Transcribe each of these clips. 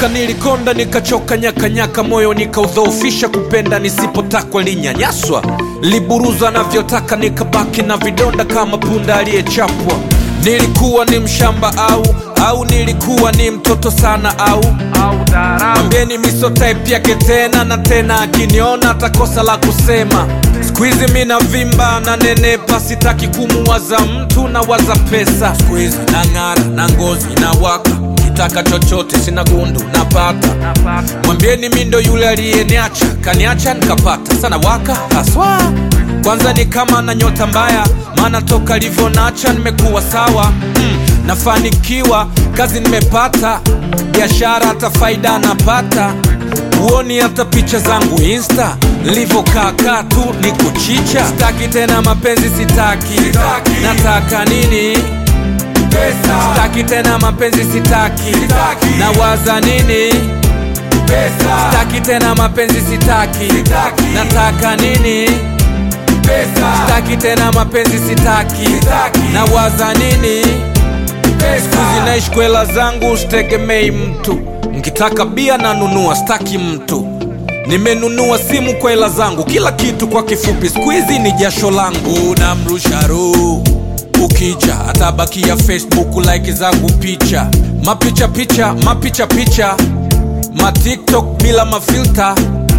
Nilitoka, nilikonda, nikachoka, nyakanyaka, moyo nikaudhoofisha, kupenda nisipotakwa, linyanyaswa, liburuza navyotaka, nikabaki na vidonda kama punda aliyechapwa. Nilikuwa ni mshamba au au nilikuwa ni mtoto sana au mwambieni miso type yake tena na tena, akiniona atakosa la kusema. Squeeze mi na vimba na nenepa, sitaki kumuwaza mtu na waza pesa. Squeeze na ng'ara na ngozi na waka, kitaka chochote sina gundu napata. Mwambieni mi ndo yule aliyeniacha, kaniacha nikapata sana waka haswa. Kwanza ni kama na nyota mbaya, maana toka livyonacha nimekuwa sawa mm, nafanikiwa kazi nimepata, biashara hata faida napata Huoni hata picha zangu insta nilivyokaa tu ni kuchicha. Sitaki tena mapenzi, sitaki, Sitaki. nataka nini? Pesa, Sitaki tena mapenzi, sitaki, Sitaki. nawaza nini? pesa, Sitaki tena mapenzi, sitaki, Sitaki. nataka nini? pesa, Sitaki tena mapenzi, sitaki, Sitaki. nawaza nini? Siku pesa. zinaishi kwela zangu, sitegemei mtu. Nkitaka bia nanunua, staki mtu. Nimenunua simu kwa hela zangu, kila kitu kwa kifupi, siku hizi ni jasho langu. Namrusha roho ukija, atabakia Facebook like zangu picha, mapicha picha, mapicha picha, matiktok bila mafilta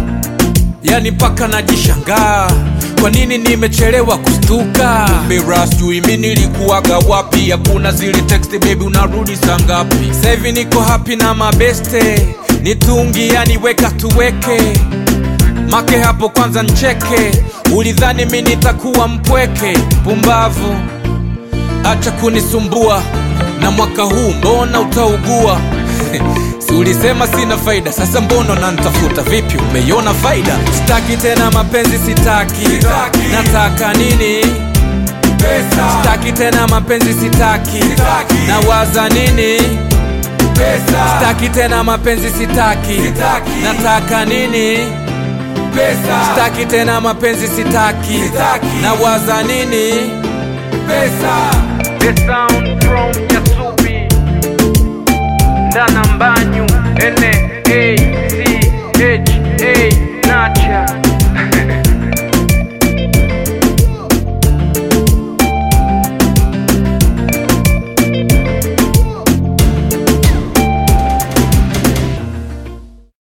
yani mpaka najishangaa kwa nini nimechelewa kustuka mira sijui mi nilikuwaga wapi hakuna zile text baby unarudi saa ngapi sahivi niko hapi na mabeste nitungi yani weka tuweke make hapo kwanza ncheke ulidhani mi nitakuwa mpweke pumbavu acha kunisumbua na mwaka huu mbona utaugua si ulisema sina faida sasa mbona nantafuta vipi umeiona faida sitaki tena mapenzi sitaki, Sitaki. nataka nini Pesa, sitaki tena mapenzi sitaki, Sitaki. nawaza nini pesa, sitaki tena mapenzi sitaki, Sitaki. nataka nini pesa, sitaki tena mapenzi sitaki, Sitaki. nawaza nini pesa. The sound from Yasubi Ndana Mbanyu N A C